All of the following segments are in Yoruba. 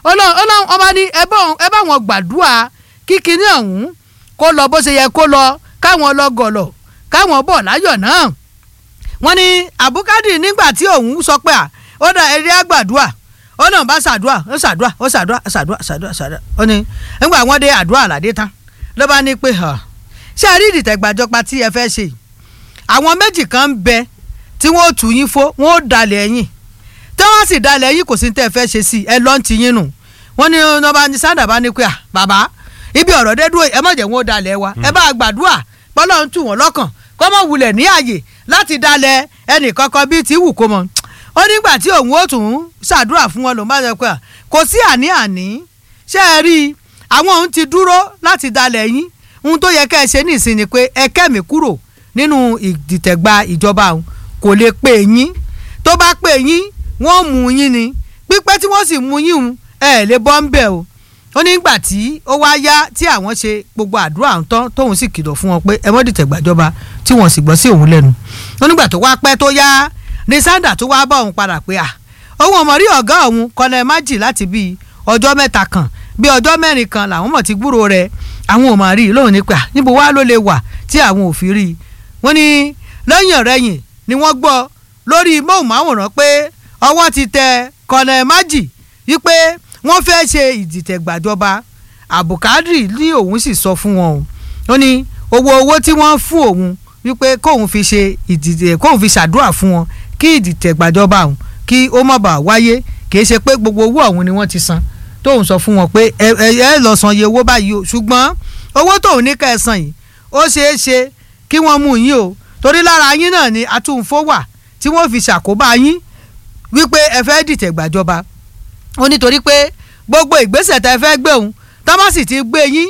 ọlọ́run ọba ní ẹ bá wọn gbàdúrà kíkiní ọ̀hún kó lọ bó ṣe yẹ kó lọ káwọn lọ gọ̀lọ̀ káwọn bọ̀ láyọ̀ náà wọ́n ní abukadi nígbà tí òun sọ pé à ó dà eré àgbàdua ó náà bá ṣàdúà ó ṣàdúà ó ṣàdúà ṣàdúà ṣàdúà ṣàdúà ó ní nígbà wọ́n dé àdúrà àlàdé tán ló bá ní pé ṣé a rí ìdìtẹ̀gbàjọba tí ẹ fẹ́ ṣe àwọn méjì kan ń bẹ tí wọ́n ó tù yín fó wọ́n ó dalẹ̀ ẹ̀yìn tí wọ́n sì dalẹ̀ ẹ̀yìn kò sí tẹ́ ẹ fẹ́ ṣe sí ẹ lọ́n ti yín nù wọ́n ní ọba ní sádà bá ní pé à bàbá ibi ọ̀rọ̀ dé dúró ẹ má jẹ́ wọn ó dalẹ̀ wa ẹ bá gbàdúrà pọ́lọ́ ń tù wọ́n lọ́kàn kọ́ mọ̀ wulẹ̀ ní àyè láti dalẹ̀ ẹnì kankan bíi ti wù kó mọ̀ ó nígbà tí òun ó tún ṣàdúrà fún wọn lòun bá sọ pé kò sí àní-àní ṣé ẹ rí i àwọn òun ti dúró láti dalẹ̀ yín ohun tó yẹ ká ẹ ṣe nísìn ni pé ẹ kẹ́mi kúrò nínú ìdìtẹ̀gba ìjọba òun kò lè pè yín tó bá pè yín wọ́n mú yín ni pípẹ́ tí wọ́n sì mú yín òun ẹ lè bọ́ ń bẹ̀ o ó ní gbà tí ó wá yá tí àwọn ṣe gbogbo àdúrà tán tóun sì kìlọ̀ fún wọn pé ẹ mọ́ dìtẹ̀gbàjọba tí wọ́n sì gbọ́ sí òun lẹ́nu ó nígbà tó wá pẹ́ tó yá ní sandra tó wá bá òun padà pé à òun ọmọ rí ọ̀gá òun kọ́nà májì láti bíi ọjọ́ mẹ́ta kan bíi ọjọ́ mẹ́rin kan làwọn mọ̀ ti gbúrò rẹ̀ àwọn ò mà rí i lóhùn ní pé à níbo wá ló lè wà tí àwọn ò fi rí i wọ́n ní lẹ́yìn ọ̀rẹ́yìn ni wọ́n gbọ́ lórí móhùnmáwòrán pé ọwọ́ ti tẹ kọ́nà májì wípé wọ́n fẹ́ ṣe ìdìtẹ̀gbàjọba àbùkádìrì ní òun sì sọ fún wọn o ó ní owó owó tí wọ́n fún òun wípé kóun fi ṣe ìdìtẹ̀ kóun fi ṣàdúrà fún wọn kí ìdìtẹ̀gbàjọba òun kí ó má bàa wáyé kì í ṣe pé gbogbo owó ọ̀hún ni wọ́n ti san tóun sọ fún wọn pé ẹ ẹ lọ san iye owó báyìí o ṣùgbọ́n owó tóun ní ká ẹ san yìí ó ṣeé ṣe kí wọ́n mú yín o torí lára yín náà ni atúnfó wà tí wọ́n fi ṣàkóbá yín wípé ẹ fẹ́ dìtẹ̀gbàjọba ó nítorí pé gbogbo ìgbésẹ̀ tẹ́ fẹ́ gbé òun tọ́mọ́sì ti gbé yín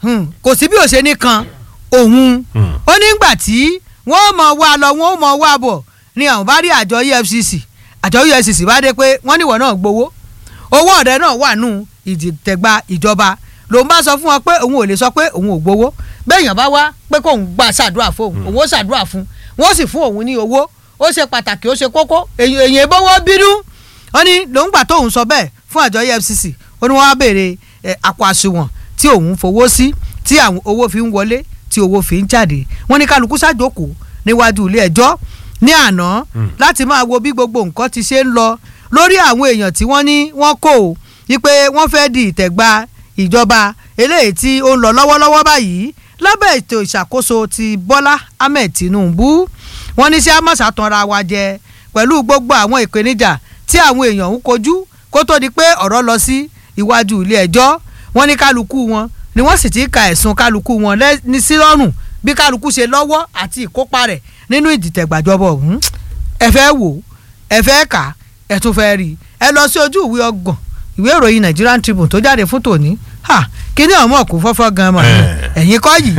kò sí bí ó ṣe nìkan òun ó nígbà tí wọ́n mọ̀ wá lọ wọ́n mọ̀ wá bọ̀ ni àwọn bá rí àjọ EFCC àjọ EFCC bá dé pé wọ́n níwọ̀n náà gbowó owó ọ̀rẹ́ náà wà nù ìdìtẹ̀gba ìjọba lòun bá sọ fún wọn pé òun ò lè sọ pé òun ò gbowó béèyàn bá wá pé kóun gbà ṣàdúrà fún òun òun ó ṣàdúrà fún wọ́n sì fún òun ní owó ó ṣe pàtàkì ó ṣe kókó èyàn ìbówó bínú ó ní lòun gbà tóun sọ bẹ́ẹ̀ fún àjọ EFCC ó ní wọ́n á béèrè àpò àsùnwọ̀n tí òun fowó sí tí àwọn owó fi ń wọlé tí owó fi ń jáde wọ́n ní kálukú ṣàjókòó níwájú ilé ẹjọ́ ní àná láti máa wo bí gbogbo nǹkan ti ṣe ń lọ lórí àwọn èèyàn tí wọ́n ní wọ́n kò ó wípé wọ́n fẹ́ di ìtẹ̀gba ìjọba eléyìí tí ó ń lọ lọ́wọ́lọ́wọ́ báyìí lábẹ́ ètò ìṣàkóso ti Bọ́lá Ahmed Tinubu wọ́n ní sí amọ̀sá tanra wa jẹ pẹ̀lú gbogbo àwọn ìpèníjà tí àwọn èèyàn ń kojú kó tó di pé ọ̀rọ̀ lọ sí iwájú ilé ẹjọ́ wọ́n ní kálukú wọn ni wọ́n sì ti ka ẹ̀sùn kálukú wọn ní sí lọ́rùn bí kálukú ṣe lọ́wọ́ àti ìkópa rẹ̀ nínú ìdìtẹ̀gbàjọba ọ̀hún ẹ fẹ́ wò ẹ fẹ́ kà ẹ tún fẹ́ rí ẹ lọ sí ojú ìwé ọgbọ̀n ìwé ìròyìn Nigerian Tribune tó jáde fún tòní ha kíní ọmọ kò fọ́fọ́ gan mọ̀ ẹ̀yìn kọ́ yìí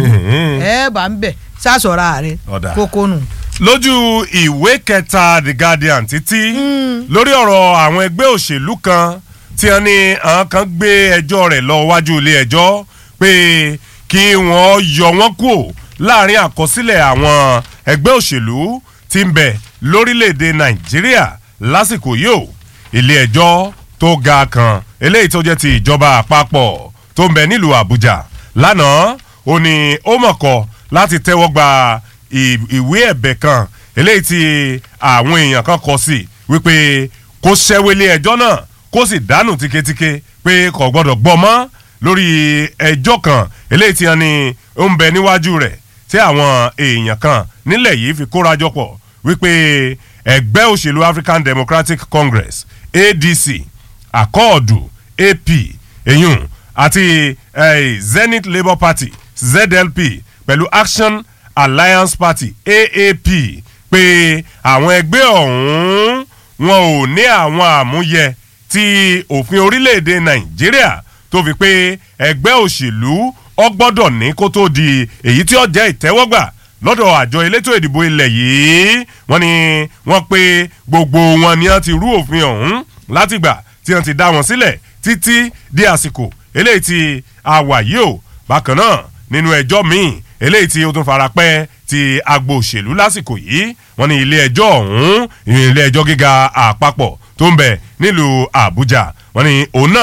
ẹ bá ń bẹ̀ sásọ̀ra rẹ kókó nù lójú ìwé kẹta The Guardian títí lórí ọ̀rọ̀ àwọn ẹgbẹ́ òṣèlú kan tí wọ́n ní àwọn kan gbé ẹjọ́ rẹ̀ lọ wájú ilé ẹjọ́ pé kí wọ́n yọ wọ́n kúò láàrin àkọsílẹ̀ àwọn ẹgbẹ́ òṣèlú tí ń bẹ lórílẹ̀‐èdè Nàìjíríà lásìkò yìí o ilé ẹjọ́ tó ga kan eléyìí tó jẹ́ ti ìjọba àpapọ̀ tó ń bẹ nílùú Àbújá lánàá ó ní ó mọ̀kọ́ láti tẹ́wọ́ gba ìwé ẹ̀bẹ̀ kan eléyìí tí àwọn èèyàn kan kọ sí wípé kó ṣẹ́wélé ẹjọ́ náà kó sì dánù tíketíke pé kò gbọ́dọ̀ gbọ́ mọ́ lórí ẹjọ́ kan eléyìí tí wọ́n ní ó ń bẹ níwájú rẹ̀ tí àwọn èèyàn kan nílẹ̀ yìí fi kórajọ pọ̀ wípé ẹgbẹ́ òṣèlú African Democratic Congress ADC akọọdù AP eyín àti eh, Zenith Labour Party ZLP pẹ̀lú Action Alliance Party AAP pé àwọn ẹgbẹ́ ọ̀hún wọn ò ní àwọn àmúyẹ tí òfin orílẹ̀-èdè Nàìjíríà tó fi pé ẹgbẹ́ òṣèlú ó gbọ́dọ̀ ní kó tó di èyí tí ó jẹ́ ìtẹ́wọ́gbà lọ́dọ̀ àjọ elétò ìdìbò ilẹ̀ yìí wọ́n ní wọ́n pé gbogbo wọn ni wọ́n ti rú òfin ọ̀hún látìgbà tí wọ́n ti dá wọn sílẹ̀ títí di àsìkò eléyìí tí a wà yìí o bákan náà nínú ẹjọ́ míì eléyìí tí ó tún fara pẹ́ ti agbo òṣèlú lásìkò yìí wọ́n ní ilé ẹjọ́ ọ̀hún ilé ẹjọ́ gíga àpapọ̀ tó ń bẹ nílùú Àbújá wọ́n ní òun náà